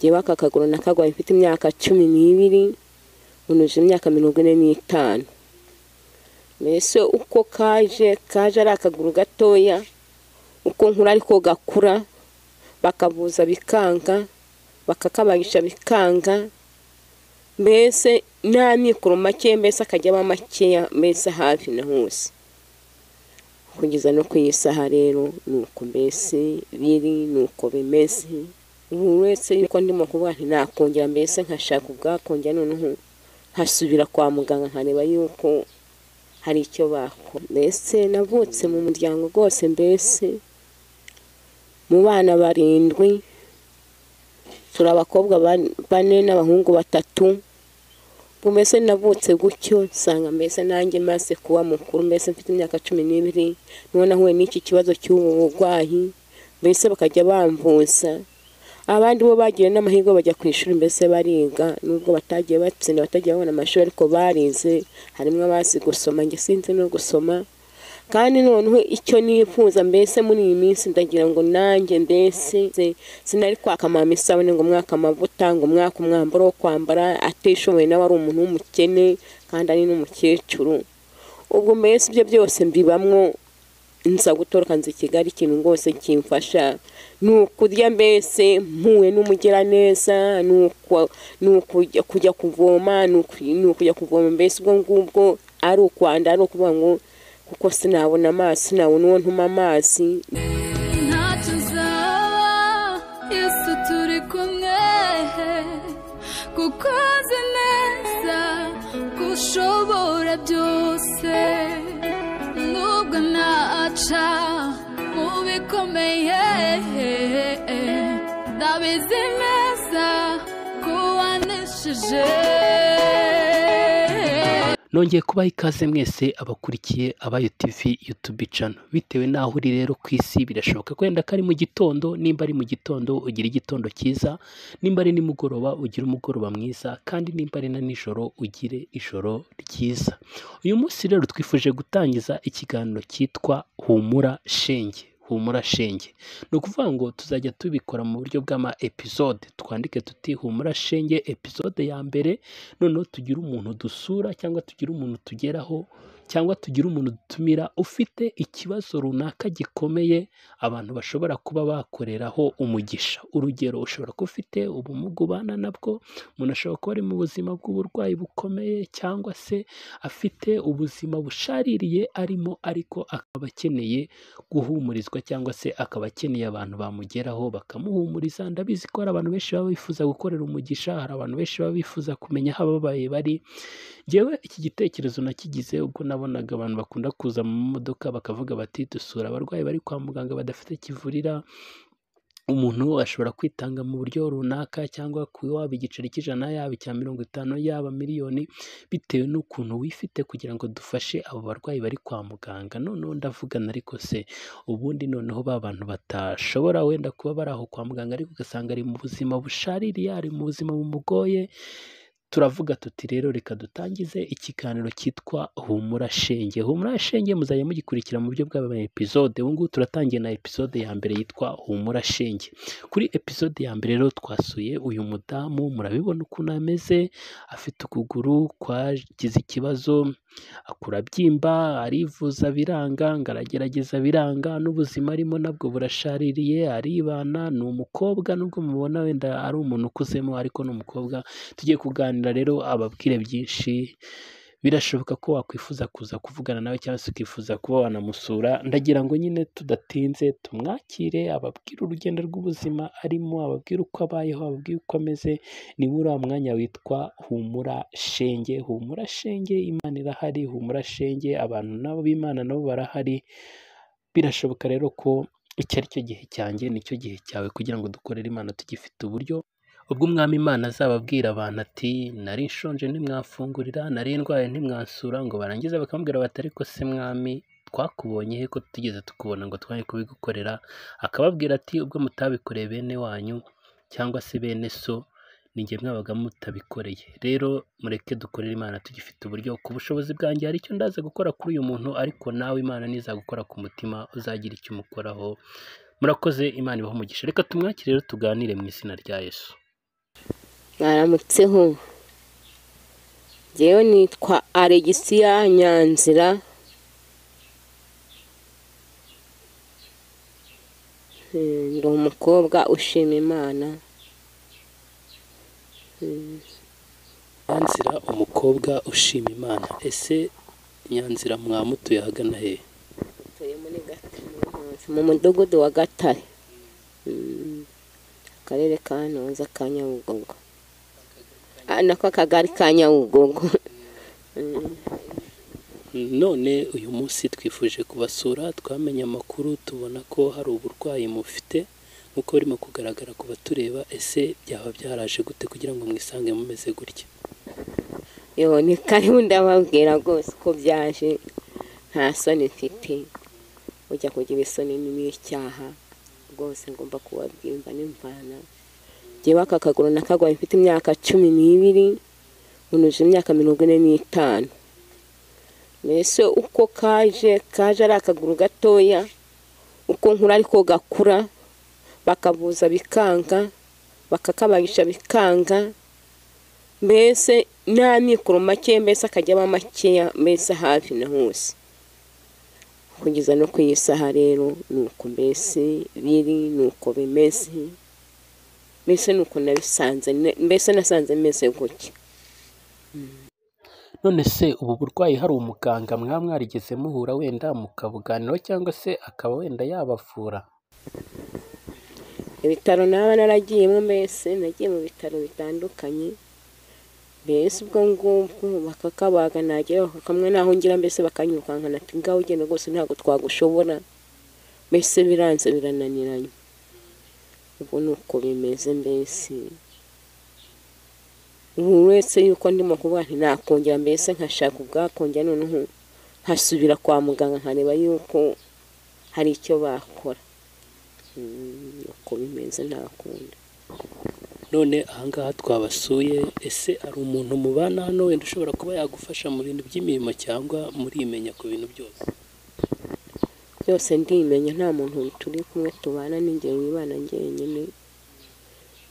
jyewe aka kaguru nakagwaye mfite imyaka cumi n'ibiri unuje imyaka mirongo ine n'itanu mbese uko kaje kaje ari akaguru gatoya uko nkura ariko gakura bakabuza bikanga bakakabagisha bikanga mbese n'amikoro make mbese akajya aba makeya mbese hafi na hose kugeza no ku isaha rero ni uko mbese biri ni uko bimeze umuntu wese yuko ndimo kuvuga nti nakongera mbese nkashaka ubwakongera noneho nkasubira kwa muganga nkareba yuko hari icyo bakora mbese navutse mu muryango rwose mbese mu bana barindwi turi abakobwa bane n'abahungu batatu mbese navutse gutyo nsanga mbese nanjye maze kuba mukuru mbese mfite imyaka cumi n'ibiri niho nahuye n'iki kibazo cy'ubu burwayi mbese bakajya bamvuza abandi bo bagiye n'amahirwe bajya ku ishuri mbese bariga nubwo batagiye batsinda batagiye babona amashuri ariko barize harimo abazi gusoma njye sinzi no gusoma kandi noneho icyo nifuza mbese muri iyi minsi ndagira ngo nanjye mbese sinari kwaka mama isabune ngo umwaka amavuta ngo umwaka umwambaro wo kwambara atishoboye nawe ari umuntu w'umukene kandi ari n'umukecuru ubwo mbese ibyo byose mbibamwo nza gutoroka nzi kigali ikintu rwose kimfasha ni ukurya mbese mpuwe n'umugiraneza ni ukujya kuvoma ni ukujya kuvoma mbese ubwo ngubwo ari ukwanda ari ukuvuga ngo kuko sinabona amazi sinabona uwo ntuma amazi ntacyo uzaba yesu turi kumwe kuko uzi neza ko ushobora byose nubwo naca mu bikomeye ndabizi neza ko waneshije nongeye kubaha ikaze mwese abakurikiye abayo TV YouTube channel bitewe n'aho uri rero ku isi birashoboka wenda ko ari mu gitondo nimba ari mu gitondo ugira igitondo cyiza nimba ari nimugoroba ugira umugoroba mwiza kandi nimba ari na nijoro ugire ijoro ryiza uyu munsi rero twifuje gutangiza ikiganiro cyitwa humura shenge humura shenge ni ukuvuga ngo tuzajya tubikora mu buryo bw'ama episode twandike tuti humura shenge episode ya mbere noneho tugire umuntu dusura cyangwa tugire umuntu tugeraho cyangwa tugire umuntu dutumira ufite ikibazo runaka gikomeye abantu bashobora kuba bakoreraho umugisha urugero ushobora kuba ufite ubumuga ubana nabwo umuntu ashobora kuba ari mu buzima bw'uburwayi bukomeye cyangwa se afite ubuzima bushaririye arimo ariko akaba akeneye guhumurizwa cyangwa se akaba akeneye abantu bamugeraho bakamuhumuriza ndabizi ko hari abantu benshi baba bifuza gukorera umugisha hari abantu benshi baba bifuza kumenya aho ababaye bari ngewe iki gitekerezo nakigize ubwo nabonaga abantu bakunda kuza mu modoka bakavuga bati dusura abarwayi bari kwa muganga badafite kivurira umuntu ashobora kwitanga mu buryo runaka cyangwa kuba waba igiceri cy'ijana yaba icya mirongo itanu yaba miliyoni bitewe n'ukuntu wifite kugira ngo dufashe abo barwayi bari kwa muganga noneho ndavugana ariko se ubundi noneho ba bantu batashobora wenda kuba bari aho kwa muganga ariko ugasanga ari mu buzima bushaririye ari mu buzima bumugoye turavuga tuti rero reka dutangize ikiganiro cyitwa humura shenge humura shenge muzajya mugikurikira mu buryo bw'aba episode ubu ngubu turatangiye na episode ya mbere yitwa humura shenge kuri episode ya mbere rero twasuye uyu mudamu murabibona ukuntu ameze afite ukuguru kwagize ikibazo akurabyimba arivuza biranga ngo aragerageza biranga n'ubuzima arimo nabwo burashaririye aribana ni umukobwa nubwo mubona wenda ari umuntu ukuzemo ariko ni umukobwa tugiye kuganira rero ababwire byinshi birashoboka ko wakwifuza kuza kuvugana nawe cyangwa se ukifuza kuba wanamusura ndagira ngo nyine tudatinze tumwakire ababwire urugendo rw'ubuzima arimo ababwire uko abayeho ababwire uko ameze niba uri mwanya witwa humura shenge humura shenge imana irahari humura shenge abantu nabo b'imana nabo barahari birashoboka rero ko icyo ari cyo gihe cyanjye nicyo gihe cyawe kugira ngo dukorere imana tugifite uburyo ubwo umwami imana azababwira abantu ati nari nshonje ntimwafungurira nari ndwaye ntimwasura ngo barangize bakamubwira bati ariko se mwami twakubonye he ko tugeze tukubona ngo twari kubigukorera akababwira ati ubwo mutabikoreye bene wanyu cyangwa se bene so ninjye mwabaga mutabikoreye rero mureke dukorere imana tugifite uburyo ku bushobozi bwanjye hari icyo ndaza gukora kuri uyu muntu ariko nawe imana nizagukora ku mutima uzagira icyo umukoraho murakoze imana ibaho umugisha reka tumwakire rero tuganire mu izina rya yesu mwaramutseho ngewe nitwa alegisiya nyanzira Eh, ndi umukobwa ushima imana nyanzira umukobwa ushima imana ese nyanzira mwamutuye ahagana he Tuye muri Gatare, mu mudugudu wa gatare Mm. akarere ka ntuza ka nyabugogo Ah, nako akagari ka nyabugogo none uyu munsi twifuje kubasura twamenye amakuru tubona ko hari uburwayi mufite nk'uko burimo kugaragara ku batureba ese byaba byaraje gute kugira ngo mwisange mumeze gutya Yo, ni karibu ndababwira rwose ko byaje nta soni mfite ujya kugira isoni n'ibicyaha rwose ngomba kubabwimba n'imvana njyewe aka kaguru nakagwaye mfite imyaka cumi n'ibiri unuje imyaka mirongo ine n'itanu mbese uko kaje kaje ari akaguru gatoya uko nkura ariko gakura bakabuza bikanga bakakabarisha bikanga mbese nta mikoro make mbese akajya aba makeya mbese hafi na hose kugeza no ku iyi saha rero ni uko mbese biri ni uko bimeze mbese ni uko nabisanze ne- mbese nasanze meze gutya none se ubu burwayi hari umuganga mwaba mwarigeze muhura wenda mukabuganiraho cyangwa se akaba wenda yabavura ibitaro naba naragiyemo mbese nagiye mu bitaro bitandukanye mbese ubwo ngubwo bakakabaga nagera kamwe naho ngira mbese bakanyirukanka nati ngaho ugenda rwose ntabwo twagushobora mbese biranze birananiranye ubwo ni uko bimeze mbese umuntu wese yuko ndimo kuvuga nti nakongera mbese nkashaka ubwakongera noneho nkasubira kwa muganga nkareba yuko hari icyo bakora Mm, uko bimeze nta kundi none ahangaha twabasuye ese hari umuntu mubana hano wenda ushobora kuba yagufasha mu bintu by'imirimo cyangwa murimenya ku bintu byose byose ndimenya nta muntu turi kumwe tubana n'ingero wibana njyenyine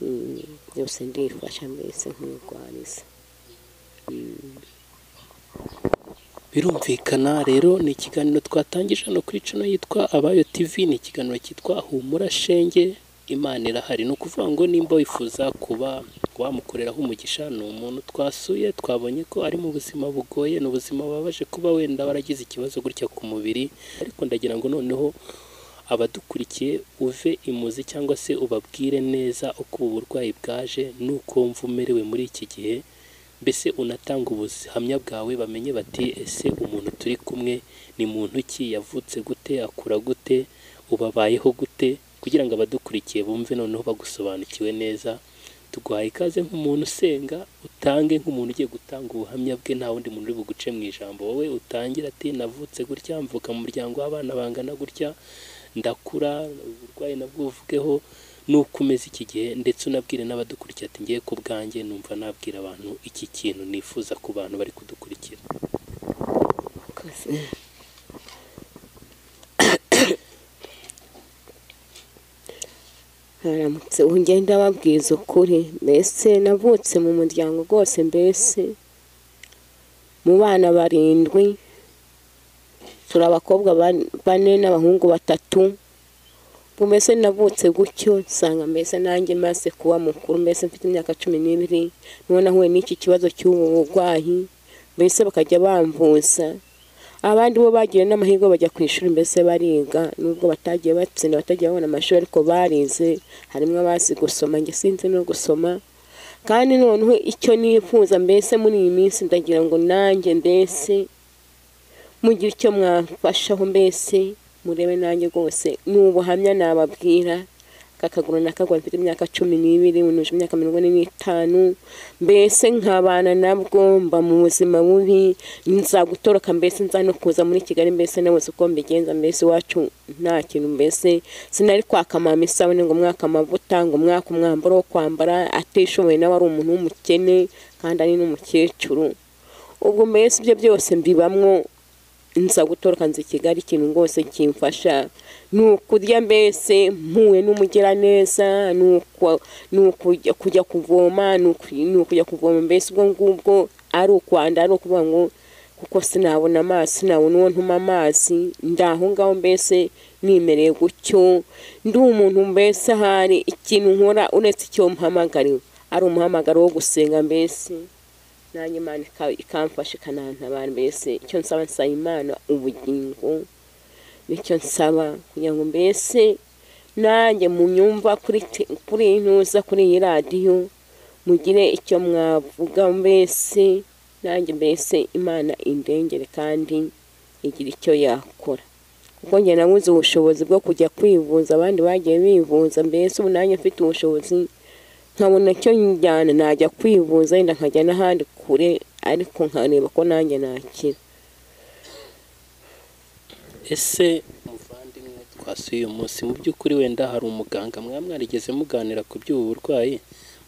Mm, byose ndifasha mbese nk'urwariza birumvikana rero ni ikiganiro twatangije hano kuri cano yitwa abayo tv ni ikiganiro cyitwa humura shenge imana irahari ni ukuvuga ngo nimba wifuza kuba wamukoreraho umugisha ni umuntu twasuye twabonye ko ari mu buzima bugoye ni ubuzima bubabaje kuba wenda waragize ikibazo gutya ku mubiri ariko ndagira ngo noneho abadukurikiye uve imuzi cyangwa se ubabwire neza uko ubu burwayi bwaje n'uko wumva umerewe muri iki gihe mbese unatanga ubuhamya bwawe bamenye bati ese umuntu turi kumwe ni muntu ki yavutse gute akura gute ubabayeho gute kugira ngo abadukurikiye bumve noneho bagusobanukiwe neza tuguhaye ikaze nk'umuntu usenga utange nk'umuntu ugiye gutanga ubuhamya bwe nta wundi muntu uri buguce mu ijambo wowe utangira ati navutse gutya mvuka mu muryango w'abana bangana gutya ndakura uburwayi nabwo uvugeho nuko umeze iki gihe ndetse unabwire n'abadukurikiye ati ngiye ku bwanjye numva nabwira abantu iki kintu nifuza ku bantu bari kudukurikira Murakoze. haramutse ugenda ababwiza ukuri mbese navutse mu muryango rwose mbese mu bana barindwi turi abakobwa ban- bane n'abahungu batatu ubu mbese navutse gutyo nsanga mbese nanjye maze kuba mukuru mbese mfite imyaka cumi n'ibiri niho nahuye n'iki kibazo cy'ubu burwayi mbese bakajya bamvuza abandi bo bagiye n'amahirwe bajya ku ishuri mbese bariga nubwo batagiye batsinda batagiye babona amashuri ariko barize harimo abazi gusoma njye sinzi no gusoma kandi noneho icyo nifuza mbese muri iyi minsi ndagira ngo nanjye mbese mugire icyo mwafashaho mbese murebe nanjye rwose ni ubuhamya nababwira kakaguru nakagwa mfite imyaka cumi n'ibiri unuje imyaka mirongo ine n'itanu mbese nkabana nabwo mba mu buzima bubi nzagutoroka mbese nza no kuza muri kigali mbese nabuze uko mbigenza mbese iwacu nta kintu mbese sinari kwaka mama isabune ngo mwaka amavuta ngo mwaka umwambaro wo kwambara atishoboye nawe ari umuntu w'umukene kandi ari n'umukecuru ubwo mbese ibyo byose mbibamwo nza gutoroka nza i kigali ikintu rwose kimfasha ni ukurya mbese mpuwe n'umugiraneza ni uko- ni ukujya kujya kuvoma ni uku- ni ukujya kuvoma mbese ubwo ngubwo ari ukwanda ari ukuvuga ngo kuko sinabona amazi sinabona uwo ntuma amazi ndi aho ngaho mbese nimereye gutyo ndi umuntu mbese ahari ikintu nkora uretse icyo mpamagariwe ari umuhamagaro wo gusenga mbese nanjye imana ika- ikamfasha ikanantabara mbese icyo nsaba nsaba imana ubugingo nicyo nsaba kugira ngo mbese nanjye munyumva kuri te- kuri ntuza kuri iyi radiyo mugire icyo mwavuga mbese nanjye mbese imana indengere kandi igira icyo yakora kuko njye nabuze ubushobozi bwo kujya kwivuza abandi bagiye bivuza mbese ubu nanjye mfite ubushobozi nkabona icyo njyana najya kwivuza wenda nkajya n'ahandi kure ariko nkareba ko nanjye nakira ese muvandimwe twasuye uyu munsi mu by'ukuri wenda hari umuganga mwaba mwarigeze muganira ku by'ubu burwayi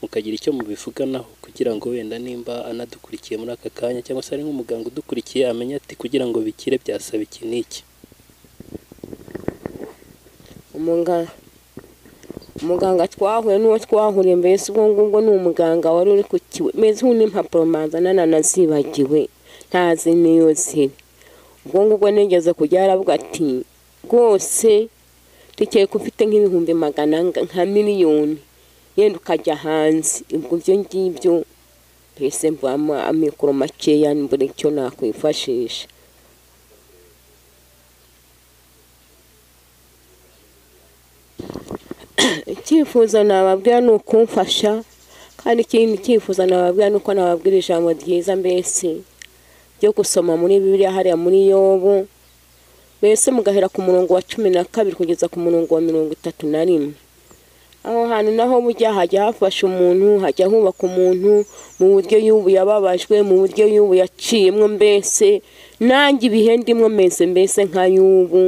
mukagira icyo mubivuganaho kugira ngo wenda nimba anadukurikiye muri aka kanya cyangwa se ari nk'umuganga udukurikiye amenye ati kugira ngo bikire byasaba iki n'iki umuganga umuganga twahuye n'uwo twahuriye mbese ubwo ngubwo ni umuganga wari uri ku kiwe meze nk'impapuro manzana na nazibagiwe ntazi n'iyo ziri ubwo ngubwo nigeze kujya aravuga ati rwose tukeye ko ufite nk'ibihumbi magana nga- nka miliyoni yenda ukajya hanze ubwo ibyo ngibyo mbese mvamo amikoro makeya mbura icyo nakwifashisha icyifuzo nababwira ni ukumfasha kandi ikindi cyifuzo nababwira ni uko nababwira ijambo ryiza mbese ryo gusoma muri bibiliya hariya muri yobu mbese mugahera ku murongo wa cumi na kabiri kugeza ku murongo wa mirongo itatu na rimwe aho hantu naho bujya hajya hafasha umuntu hajya hubaka umuntu mu buryo y'ubu yababajwe mu buryo y'ubu yaciyemo mbese nanjye ibihe ndimwo meze mbese nka y'ubu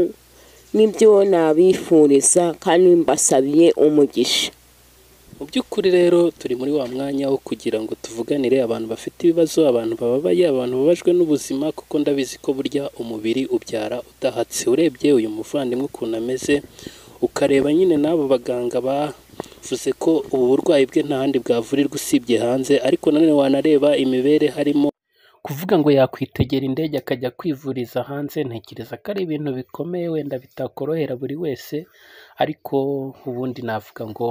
nibyo nabifuriza kandi mbasabiye umugisha mu by'ukuri rero turi muri wa mwanya wo kugira ngo tuvuganire abantu bafite ibibazo abantu bababaye abantu bababajwe n'ubuzima kuko ndabizi ko burya umubiri ubyara udahatse urebye uyu muvandimwe ukuntu ameze ukareba nyine n'abo baganga bavuze ko ubu burwayi bwe nta handi bwavurirwa usibye hanze ariko nanone wanareba imibere harimo kuvuga ngo yakwitegera indege akajya kwivuriza hanze ntekereza ko ari ibintu bikomeye wenda bitakorohera buri wese ariko ubundi navuga ngo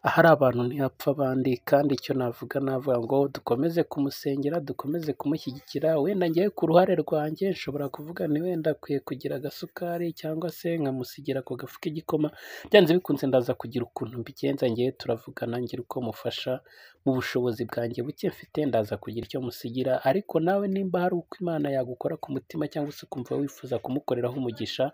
ahari abantu ntihapfa abandi kandi icyo navuga navuga ngo dukomeze kumusengera dukomeze kumushyigikira wenda ngewe ku ruhare rwanjye nshobora kuvuga ni wenda akwiye kugira agasukari cyangwa se nkamusigira ako gafu k'igikoma byanze bikunze ndaza kugira ukuntu mbigenza ngewe turavugana ngira uko mufasha mu bushobozi bwanjye buke mfite ndaza kugira icyo musigira ariko nawe nimba hari uko imana yagukora ku mutima cyangwa se ukumva wifuza kumukoreraho umugisha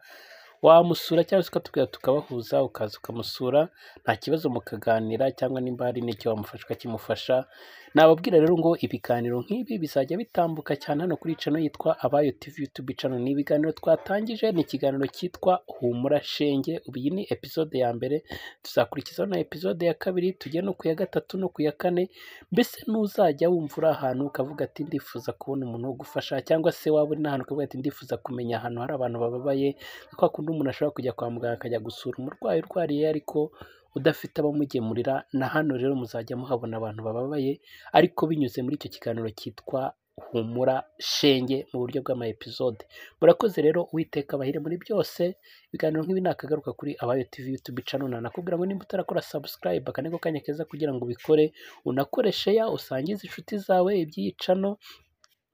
wamusura cyangwa se ukatubwira tukabahuza ukaza ukamusura nta kibazo mukaganira cyangwa nimba hari n'icyo wamufasha ukakimufasha nababwira rero ngo ibiganiro nk'ibi bizajya bitambuka cyane hano kuri cano yitwa abayo tv youtube channel ni ibiganiro twatangije ni ikiganiro cyitwa humura shenge ubu iyi ni episode ya mbere tuzakurikizaho na episode ya kabiri tujye no ku ya gatatu no ku ya kane mbese n'uzajya wumva uri ahantu ukavuga ati ndifuza kubona umuntu wo gufasha cyangwa se waba uri n'ahantu ukavuga ati ndifuza kumenya ahantu hari abantu bababaye kwa kundi umuntu ashobora kujya kwa muganga akajya gusura umurwayi urwariye ariko udafite abamugemurira na hano rero muzajya muhabona abantu bababaye ariko binyuze muri icyo kiganiro cyitwa humura shenge mu buryo bw'ama episode murakoze rero uwiteka abahire muri byose ibiganiro nk'ibi nakagaruka kuri abayo tv youtube channel nanakubwira ngo nimba utarakora subscribe akane ko kanya keza kugira ngo ubikore unakoreshe ya usangize inshuti zawe iby'iyi channel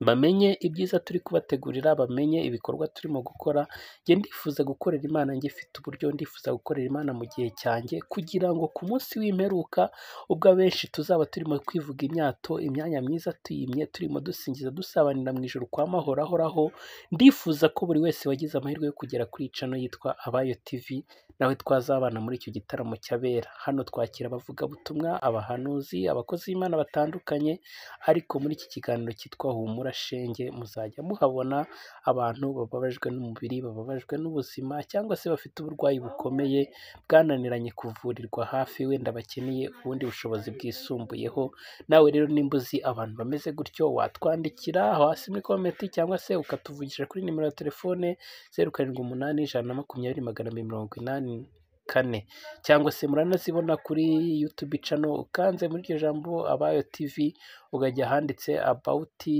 bamenye ibyiza turi kubategurira bamenye ibikorwa turimo gukora njye ndifuza gukorera imana ngifite uburyo ndifuza gukorera imana mu gihe cyanjye kugira ngo ku munsi w'imperuka ubwo abenshi tuzaba turimo kwivuga imyato imyanya myiza tuyimye turimo dusingiza dusabanira mu ijoro kwa mahoro ahoraho ndifuza ko buri wese wagize amahirwe yo kugera kuri iyi cano yitwa abayo tv nawe twazabana muri icyo gitaramo cy'abera hano twakira abavugabutumwa abahanuzi abakozi b'imana batandukanye ariko muri iki kiganiro cyitwa humura shenge muzajya muhabona abantu bababajwe n'umubiri bababajwe n'ubuzima cyangwa se bafite uburwayi bukomeye bwananiranye kuvurirwa hafi wenda bakeneye ubundi bushobozi bwisumbuyeho nawe rero nimba uzi abantu bameze gutyo watwandikira hasi muri komenti cyangwa se ukatuvugisha kuri nimero ya telefone zeru karindwi umunani ijana na makumyabiri magana abiri mirongo inani kane cyangwa se muranazibona kuri yutubi cano ukanze muri iryo jambo abayo tivi ukajya ahanditse abawuti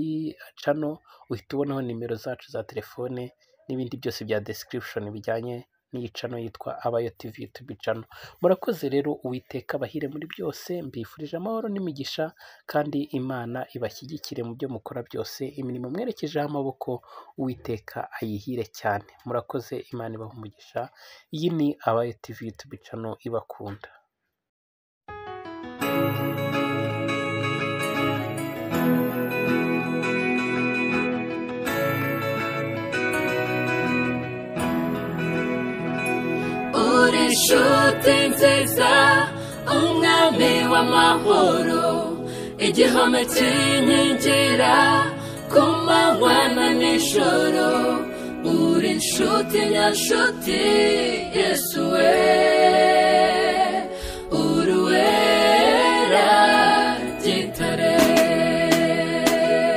cano uhita ubonaho nimero zacu za telefone n'ibindi byose bya description bijyanye n'iyi cano yitwa abayo tivi yutubi cano murakoze rero uwiteka abahire muri byose mbifurije amahoro n'imigisha kandi imana ibashyigikire mu byo mukora byose imirimo mwerekejeho amaboko uwiteka ayihire cyane murakoze imana ibaha umugisha iyi ni abayo tivi yutubi cano ibakunda uri inshuti nziza umwami w'amahoro igihome kinkingira ku manywa na nijoro uri inshuti nyanshuti yesu we